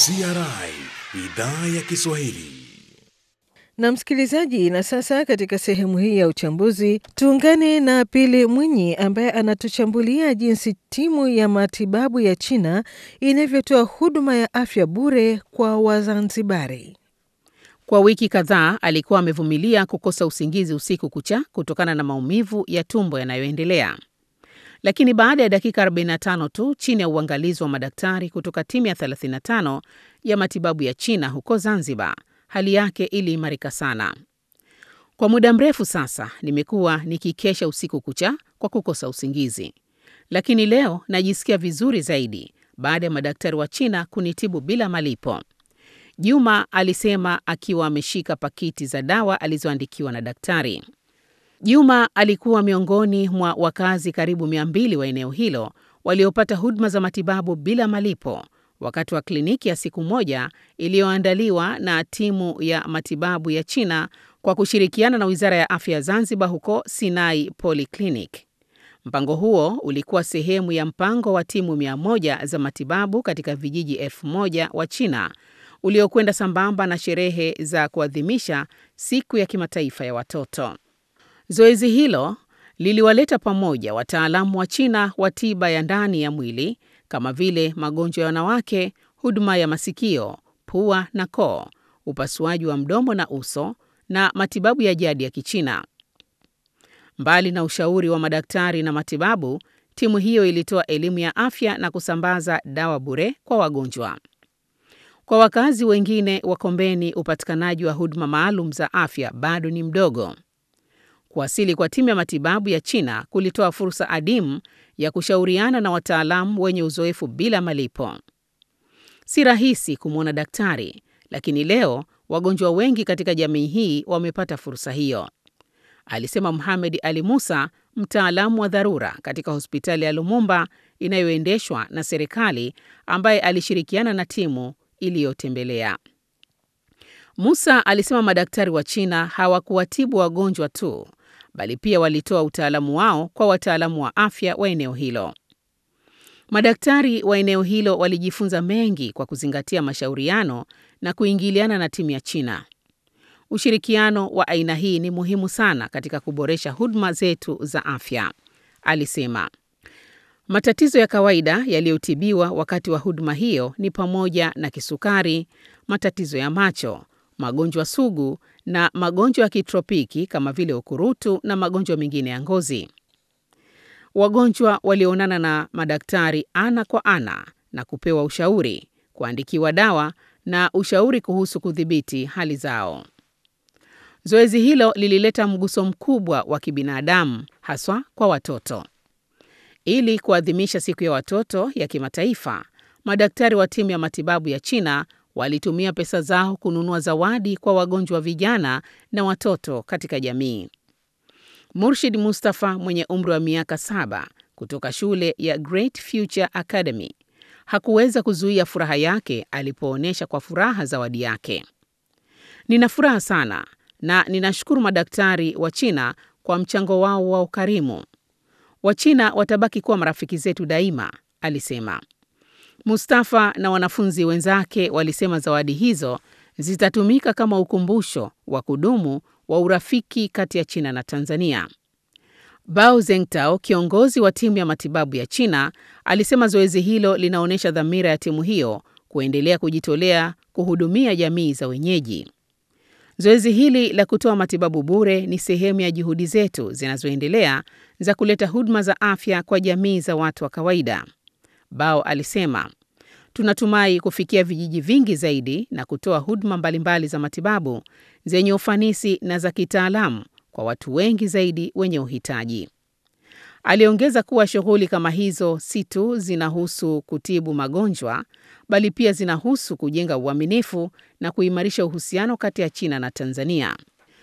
CRI idhaa ya Kiswahili. Na msikilizaji, na sasa katika sehemu hii ya uchambuzi tuungane na Pili Mwinyi ambaye anatuchambulia jinsi timu ya matibabu ya China inavyotoa huduma ya afya bure kwa Wazanzibari. Kwa wiki kadhaa alikuwa amevumilia kukosa usingizi usiku kucha kutokana na maumivu ya tumbo yanayoendelea. Lakini baada ya dakika 45 tu chini ya uangalizi wa madaktari kutoka timu ya 35 ya matibabu ya China huko Zanzibar, hali yake iliimarika sana. Kwa muda mrefu sasa nimekuwa nikikesha usiku kucha kwa kukosa usingizi, lakini leo najisikia vizuri zaidi baada ya madaktari wa China kunitibu bila malipo. Juma alisema akiwa ameshika pakiti za dawa alizoandikiwa na daktari. Juma alikuwa miongoni mwa wakazi karibu mia mbili wa eneo hilo waliopata huduma za matibabu bila malipo wakati wa kliniki ya siku moja iliyoandaliwa na timu ya matibabu ya China kwa kushirikiana na Wizara ya Afya ya Zanzibar huko Sinai Polyclinic. Mpango huo ulikuwa sehemu ya mpango wa timu mia moja za matibabu katika vijiji elfu moja wa China uliokwenda sambamba na sherehe za kuadhimisha siku ya kimataifa ya watoto. Zoezi hilo liliwaleta pamoja wataalamu wa China wa tiba ya ndani ya mwili kama vile magonjwa ya wanawake, huduma ya masikio, pua na koo, upasuaji wa mdomo na uso na matibabu ya jadi ya Kichina. Mbali na ushauri wa madaktari na matibabu, timu hiyo ilitoa elimu ya afya na kusambaza dawa bure kwa wagonjwa. Kwa wakazi wengine wa Kombeni, upatikanaji wa huduma maalum za afya bado ni mdogo. Kuwasili kwa timu ya matibabu ya China kulitoa fursa adimu ya kushauriana na wataalamu wenye uzoefu bila malipo. Si rahisi kumwona daktari, lakini leo wagonjwa wengi katika jamii hii wamepata fursa hiyo, alisema Mohamed Ali Musa, mtaalamu wa dharura katika hospitali ya Lumumba inayoendeshwa na serikali, ambaye alishirikiana na timu iliyotembelea. Musa alisema madaktari wa China hawakuwatibu wagonjwa tu, bali pia walitoa utaalamu wao kwa wataalamu wa afya wa eneo hilo. Madaktari wa eneo hilo walijifunza mengi kwa kuzingatia mashauriano na kuingiliana na timu ya China. Ushirikiano wa aina hii ni muhimu sana katika kuboresha huduma zetu za afya, alisema. Matatizo ya kawaida yaliyotibiwa wakati wa huduma hiyo ni pamoja na kisukari, matatizo ya macho, magonjwa sugu na magonjwa ya kitropiki kama vile ukurutu na magonjwa mengine ya ngozi. Wagonjwa walioonana na madaktari ana kwa ana na kupewa ushauri, kuandikiwa dawa na ushauri kuhusu kudhibiti hali zao. Zoezi hilo lilileta mguso mkubwa wa kibinadamu haswa kwa watoto. Ili kuadhimisha siku ya watoto ya kimataifa, madaktari wa timu ya matibabu ya China walitumia pesa zao kununua zawadi kwa wagonjwa vijana na watoto katika jamii. Murshid Mustafa mwenye umri wa miaka saba kutoka shule ya Great Future Academy hakuweza kuzuia furaha yake alipoonyesha kwa furaha zawadi yake. Nina furaha sana na ninashukuru madaktari wa China kwa mchango wao wa ukarimu. Wachina watabaki kuwa marafiki zetu daima, alisema. Mustafa na wanafunzi wenzake walisema zawadi hizo zitatumika kama ukumbusho wa kudumu wa urafiki kati ya China na Tanzania. Bao Zengtao, kiongozi wa timu ya matibabu ya China, alisema zoezi hilo linaonyesha dhamira ya timu hiyo kuendelea kujitolea kuhudumia jamii za wenyeji. Zoezi hili la kutoa matibabu bure ni sehemu ya juhudi zetu zinazoendelea za kuleta huduma za afya kwa jamii za watu wa kawaida. Bao alisema, tunatumai kufikia vijiji vingi zaidi na kutoa huduma mbalimbali za matibabu zenye ufanisi na za kitaalamu kwa watu wengi zaidi wenye uhitaji. Aliongeza kuwa shughuli kama hizo si tu zinahusu kutibu magonjwa, bali pia zinahusu kujenga uaminifu na kuimarisha uhusiano kati ya China na Tanzania.